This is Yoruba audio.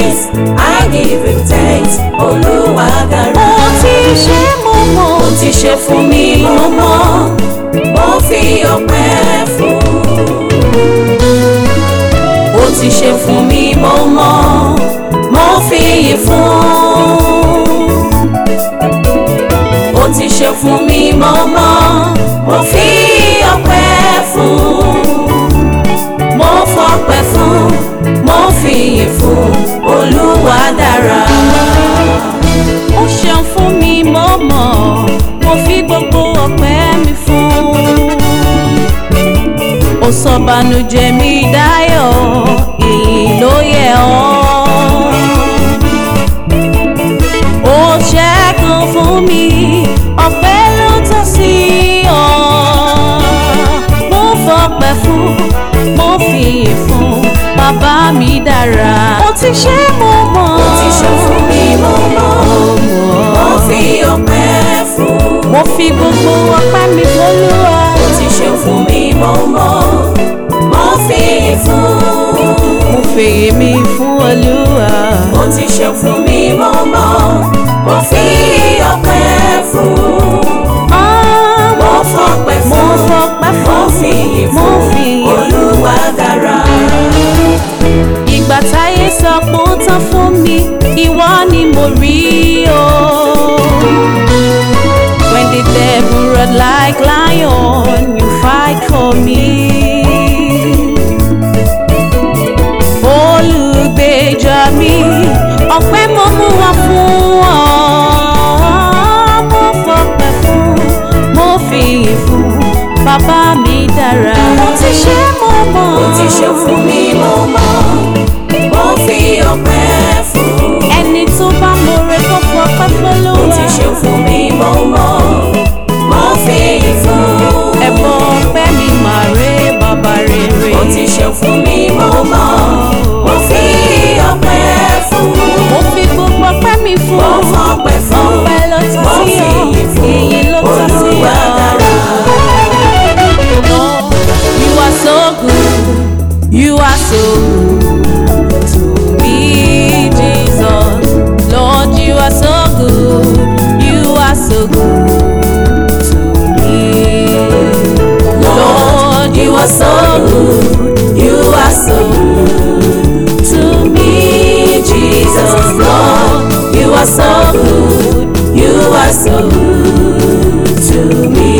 praise, I give him thanks. Olúwa dára. Ó ti ṣe mo mọ̀. Ó ti ṣe fún mi mo mọ̀, mo fi ọpẹ́ fún. Ó ti ṣe fún mi mo mọ̀, mo fi yìn fún. Ó ti ṣe fún mi mo mọ̀, mo fi ọpẹ́ fún. Mo fọpẹ́ fún, mo fi yìn fún. Olúwa dára. Ó ṣeun fún mi mo mọ̀. Mo fi gbogbo ọpẹ́ mi fún. Ó sọ bànújẹ́ mi dáyọ̀, ìyìn ló yẹ ọ́. Ó ṣẹ́gun fún mi, ọpẹ́ ló tọ́ sí ọ. Mo fọpẹ́ fún, mo fi yìn fún, bàbá mi dára. Ó ti ṣe mo mọ̀. Ó ti ṣe fún mi mo mọ̀, mo fi ọpẹ́ fún. Mo fi gbogbo ọpẹ́ mi f'Olúwa. Ó ti ṣe fún mi mo mọ̀, mo fi fún. Mo fèyè mi fún Olúwa. Ó ti ṣe fún mi mo mọ̀, mo fi ọpẹ́ fún. Ah, Mo fọpẹ́ Mo fún, fọpẹ́ mo fún, fi yìn mo fún. fi yìn fún. Olúwa dára. Ìgbà táyé sọ pé ó tán fún mi, ìwọ ni mo rí o. When the devil roared like lion, you fight for me. Olùgbèjà mi, ọpẹ́ mo mú wá fún ọ. Mo fọpẹ́ fún, mo fi yìn fún, bàbá mi dára. Mo ti ṣe mo mọ̀. Ó ti ṣe fún mi mo mọ̀, mo fi ọpẹ́ fún. ẹni tó bá mọ̀rẹ́ kó fọpẹ́ Ó f'Olúwa. ti ṣe fún mi mo mọ̀, mo fi yìn fún. ẹ̀bọ ọpẹ́ mi máa ré bàbá rere. Ó ti ṣe fún mi mo mọ̀, mo fi ọpẹ́ fún. mo fi gbogbo ọpẹ́ mi fún. Mo fọpẹ́ fún, ọpẹ́ ló tọ́ mo sí fi ọ yìn fún. èyí ló tọ́ sí Olúwa ọ. dára. Lord, you are so good, you are so good to me, Jesus. Lord, you are so good, you are so good to me. Lord, you are so good, You are so good to me, Jesus. Lord, you are so good. You are so good to me.